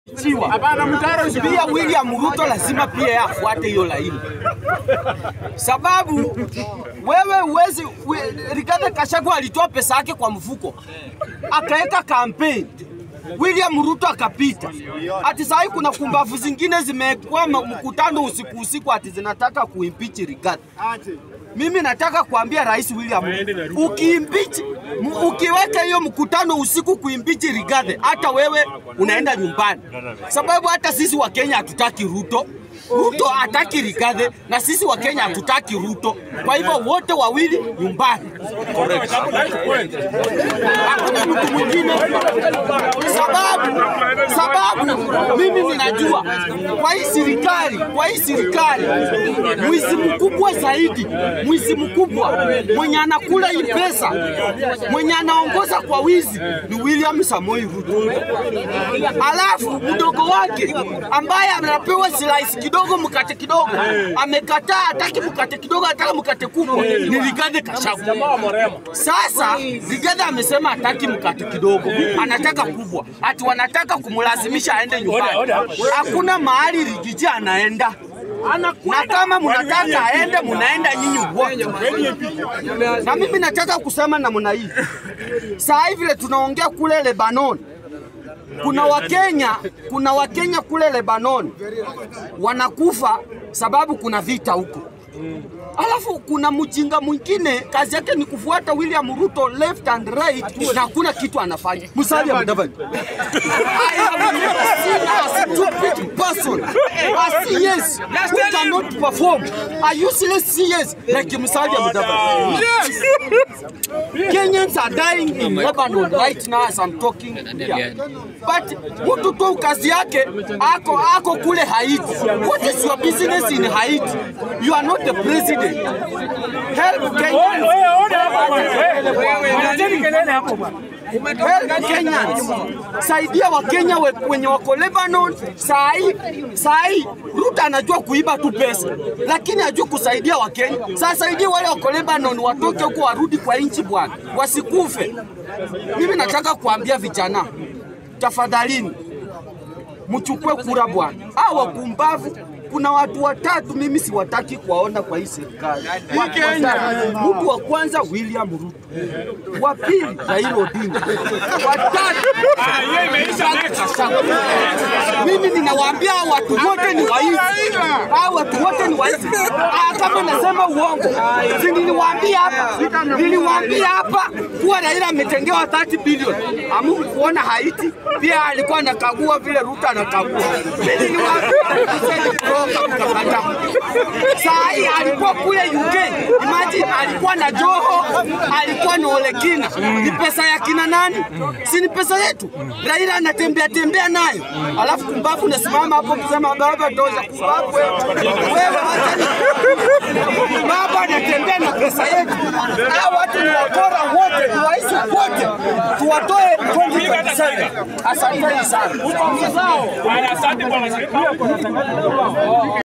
Chiwa. Pia William Ruto lazima pia yeye afuate hiyo laini, sababu wewe uwezi we, Rigathi Gachagua alitoa pesa yake kwa mfuko akaweka kampeni William Ruto akapita. Ati saa hii kuna kumbavu zingine zimekuwa mkutano usiku usiku, ati zinataka kuimpeach Rigathi. Mimi nataka kuambia Rais William, ukiimpeach m- ukiweka hiyo mkutano usiku kuimpeach Rigathi, hata wewe unaenda nyumbani, sababu hata sisi wa Kenya hatutaki Ruto. Ruto hataki Rigathi na sisi wa Kenya hatutaki Ruto. Kwa hivyo wote wawili nyumbani. Hakuna mtu mwingine, sababu sababu mimi ninajua kwa hii serikali, kwa hii serikali mwizi mkubwa zaidi, mwizi mkubwa mwenye anakula hii pesa, mwenye anaongoza kwa wizi ni William Samoei Ruto. Alafu mdogo wake ambaye anapewa slice kidogo, mkate kidogo, amekataa, hataki mkate kidogo, anataka mkate kubwa, ni Rigathi Gachagua. Sasa Rigathi amesema hataki mkate kidogo, anataka kubwa, ati wanataka kumlazimisha aende nyumbani. Hakuna mahali Rigiji anaenda na kama mnataka aende, mnaenda nyinyi wote. Na mimi nataka kusema namna hii, saa hivi vile tunaongea kule Lebanon, kuna Wakenya, kuna Wakenya kule Lebanon wanakufa sababu kuna vita huko. Alafu kuna mjinga mwingine kazi yake ni kufuata William Ruto left and right na hakuna kitu anafanya. Musalia Mudavadi. I have never seen a stupid person, a CS who cannot perform, a useless CS like Musalia Mudavadi. Kenyans are dying in Lebanon right now as I'm talking here. But mtu tu kazi yake ako ako kule Haiti. What is your business in Haiti? You are not the president. Help Kenyans. Help Kenyans. Saidia Wakenya we- wenye wako Lebanon. Saa hii saa hii Ruto anajua kuiba tu pesa, lakini hajui kusaidia Wakenya. Sasa saidia wale wako Lebanon watoke huko warudi kwa nchi bwana, wasikufe. Mimi nataka kuambia vijana, tafadhalini mchukue kura bwana. Hawa wakumbavu kuna watu watatu mimi siwataki kuwaona kwa hii serikali. Watu watatu. Mtu wa kwanza William Ruto, wa pili Raila Odinga, wa tatu Rigathi Gachagua. Mimi ninawaambia hawa watu wote ni waizi, hawa watu wote ni waizi. Ah, Kama nasema uongo, si niliwaambia hapa, niliwaambia hapa kuwa Raila ametengewa 30 bilioni. Amu kuona Haiti pia alikuwa anakagua vile Ruto anakagua. Mimi niliwaambia msende kutoka mkakata. Saa hii alikuwa kule UK, imagine alikuwa na Joho, alikuwa na Olekina. Ni pesa ya kina nani? Si ni pesa yetu. Raila anatembea tembea nayo, alafu kumbavu unasimama hapo kusema baba tosha. Kumbavu wewe, wewe wacha ni baba anatembea na pesa yetu. Hao watu ni wakora wote, ni waizi wote, tuwatoe 2027. Asanteni sana. Asante bwana.